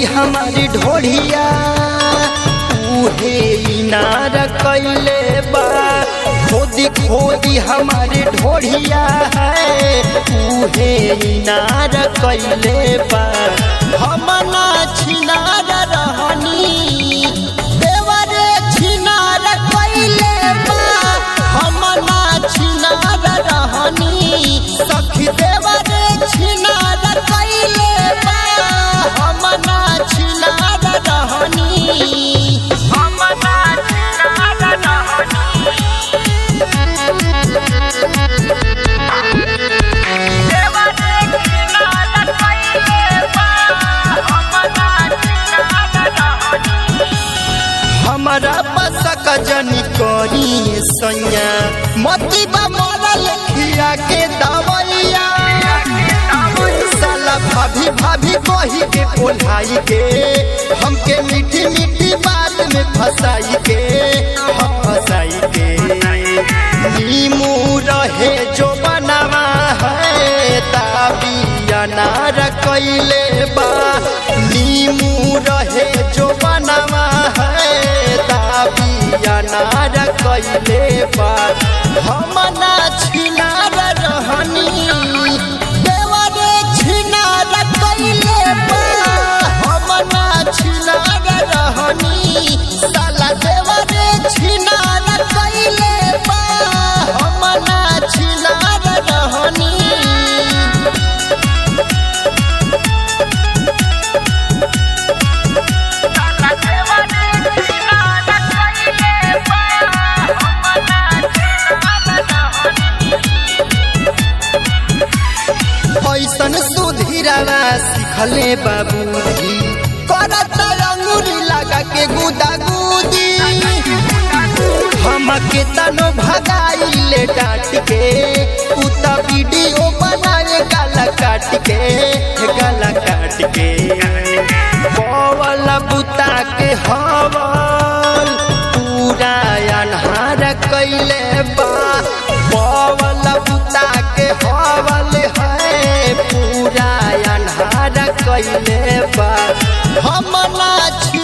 खोदी हमारी ढोढ़िया उहे इनार कैले बा खोदी खोदी हमारी ढोढ़िया है उहे इनार कैले बा हम ना छिनार रहनी देवरे छिनार कैले बा हम ना छिनार रहनी सखी देवरे छिनार कैले बा हम ना छिनार रहनी हम ना छिनार रहनी देवरे छिनार कैले बा हम ना छिनार रहनी हमारा बसक जनी करी सैया मती बा मरल खिया के दवैया साला भाभी भाभी कही के कोल्हाई के हमके मीठी मीठी बात में फंसाई के हम फंसाई के नीमू रहे जो बनावा है ताबिया नार कैले बा नीमू रहे जो बनावा है ताबिया नार कैले बा हम ना छिनार रहनी देवरे छिनार कैले बा हम ना छिनार रहनी साला देवरे छिनार कैले बा हम ना छिनार रहनी ऐसन सुधीरावा सिखले बाबूजी करत अंगुरी लगा के गुदा गुदी हमके तनो भगाइले डांट के उ त वीडियो बनाए गाला काट के गाला काट के बवल बुता के हवल पूरा अन्हार कैले बा बवल बुता के हवल है पूरा अन्हार कैले बा हम ना छी